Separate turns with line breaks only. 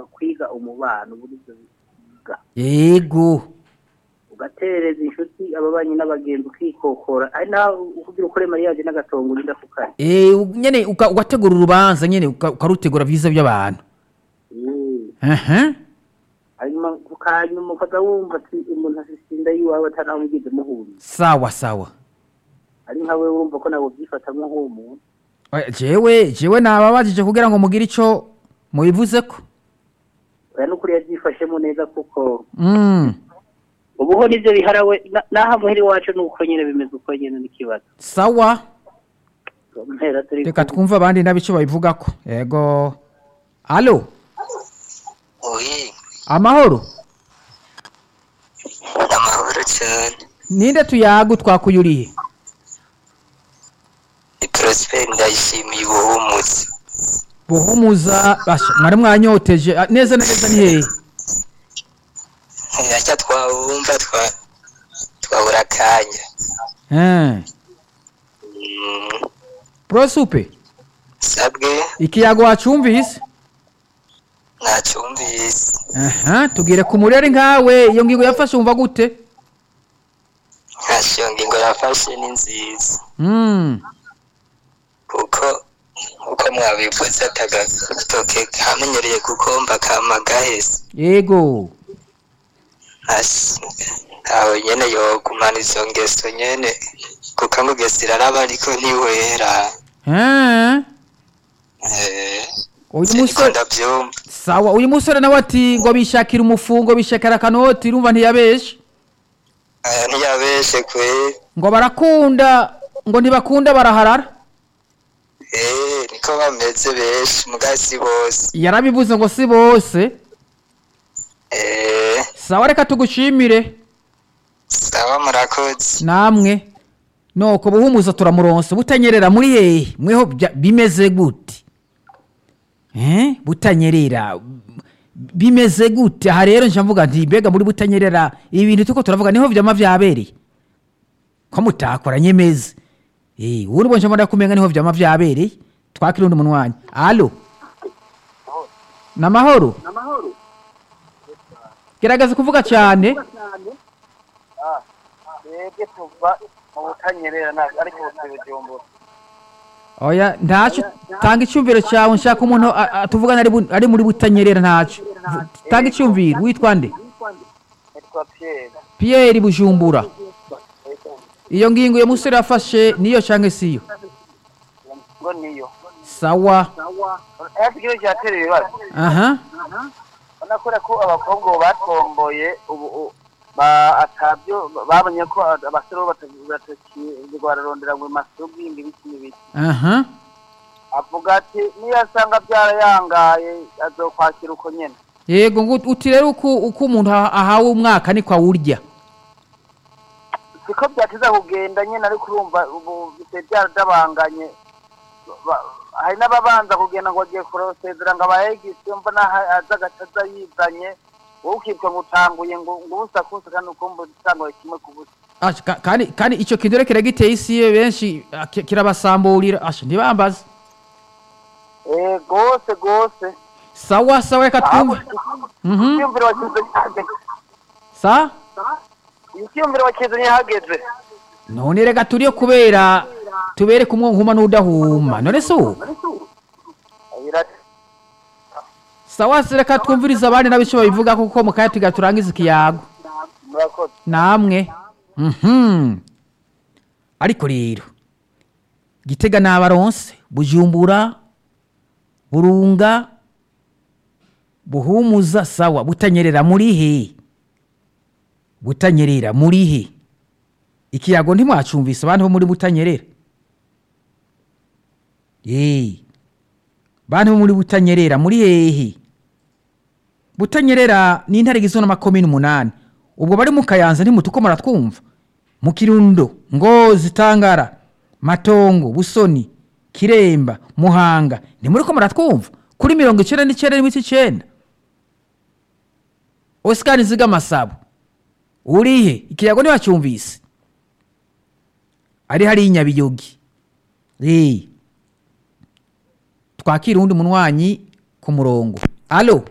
kwiga umubano uburyo biga
yego
ugatereza inshuti ababanyi n'abagenzi ukikokora ari naho kugira ukore mariyaje n'agatongo urinda kukari
Eh, u- nyene uka- ugategura urubanza nyene uka- ukarutegura vyiza by'abantu aha
hanyuma ukanyuma ukaza wumva ati umuntu asisinda yiwawe atanaho mwigize muhuriye
sawa sawa
ari nkawe wumva ko nawe ubyifatamwo nk'uwo muntu
Oya, jewe jewe nababajije kugira ngo mugire ico mubivuzeko
oya n'ukuri yabyifashemo neza kuko
mm.
ubuho nivyo biharawe na- naho muheri iwacu nuko nyene bimeze uko nyene n'ikibazo
sawa
mpera turi
reka twumve abandi nabico babivugako yego alo
oyi
amahoro
amahoro cyane
ninde tuyagu twakuyuriye
ni porosiperi ndayishimiye ubuhumutse
buhumuza basha mwari mwanyoteje Ah, neza na neza ni hehe
ntacyo twawumva twa twabura akanya
Eh,
Mm,
prosupe
sabwe
ikiyago wacumvise
ntacyumvise
aha tugire ku murere nkawe iyo ngingo yafashe wumva gute
ntacyo ngingo yafashe ni nziza
mm.
kuko uko mwabivuze atagatoke kamenyereye gukomba kama gahese
yego
Asi, aho nyene yogumana izo ngeso nyene kuko amugesera araba ariko ntiwera
Eh,
Eh,
uyu
siniko
musore
ndavyumva
sawa uyu musore nawe ati ngo bishakira umufungo bishakira akanoti urumva ntiyabeshe
aya ntiyabeshe kweri
ngo barakunda ngo ntibakunda baraharara
Eh, niko bameze benshi mugasi bose
yarabivuze ngo si bose
Eh,
sawa reka tugushimire
sawa murakoze
namwe nuko buhumuza turamuronse butanyerera muri hehe mweho bya- bimeze gute eh butanyerera bimeze gute aha rero nje mvuga nti mbega muri butanyerera ibi bintu tuko turavuga niho vyama vyabereye ko mutakora nyemeze eh uri bonje mbona kumenga niho vyama vyabereye twakira undi munwanyi allo namahoro gerageza kuvuga cyane
twebwe tuva mu butanyerera ariko bujumbura
oya ntacyo tanga icyumviro cyawe nshaka umuntu a- a- tuvugana ari bu- ari muri butanyerera ntacyo Vu- tanga icyumviro witwa nde
nitwa piyeri
pierre bujumbura iyo ngingo iyo musore yafashe niyo cyangwa siyo
ngo niyo
sawa
aya ikibazo cyatera ibibazo
aha
unakora ko abakobwa ubu batomboye ubu u- ba atabyo babonye ko abasore bo batakirwa bararondera ngo masugi ibiki n'ibiki
aha
avuga ati niyo asanga byarayangaye azokwakira uko nyene
yego ngo uti rero uko uko umuntu aha- ahawe umwaka niko awurya
siko byatiza kugenda nyene ariko urumva ubu bise byaradabanganye Ba- hari n'ababanza kugenda ngo agiye kurosezera ngo abahegisi mbona ha- aza agataza yizanye wowe ukitwa ngo utanguye ngo ngo ubusa kusa kandi ukumva utanguye kimwe ku busa
Asha, ka- kandi kandi icyo kintu rero kiragiteye isi ye benshi ah, ki- kirabasamburira asha ntibambaze
eh gose gose
sawa sawa reka twumve Mhm.
icyumviro wakizanye hageze
sa
icyumviro wakizanye hageze
none reka turiyo kubera tubere kumwe nkuma n'udahuma none se ubu
Ira-
sawa se reka twumvirize abandi n'abico babivuga kuko mu kanya tugira turangize ikiyago
murakoze
namwe mhm ariko rero gitega n'abaronse bujumbura burunga buhumuza sawa butanyerera muri he butanyerera muri he ikiyago ntimwacumvise abantu bo muri butanyerera Eh. bantu bo muri butanyerera muri hehe butanyerera ni intare igizwe n'amakomini umunani ubwo bari mu kayanza ntimutuko muratwumva mu kirundo ngozi tangara matongo busoni kiremba muhanga ntimuri ko muratwumva kuri mirongo icyenda n'icyenda n'iminsi icyenda osikari nziga amasabo urihe ikiyago ntiwacyumvise ari hariya inyabiyogi Eh. twakira uwundi munywanyi ku murongo alo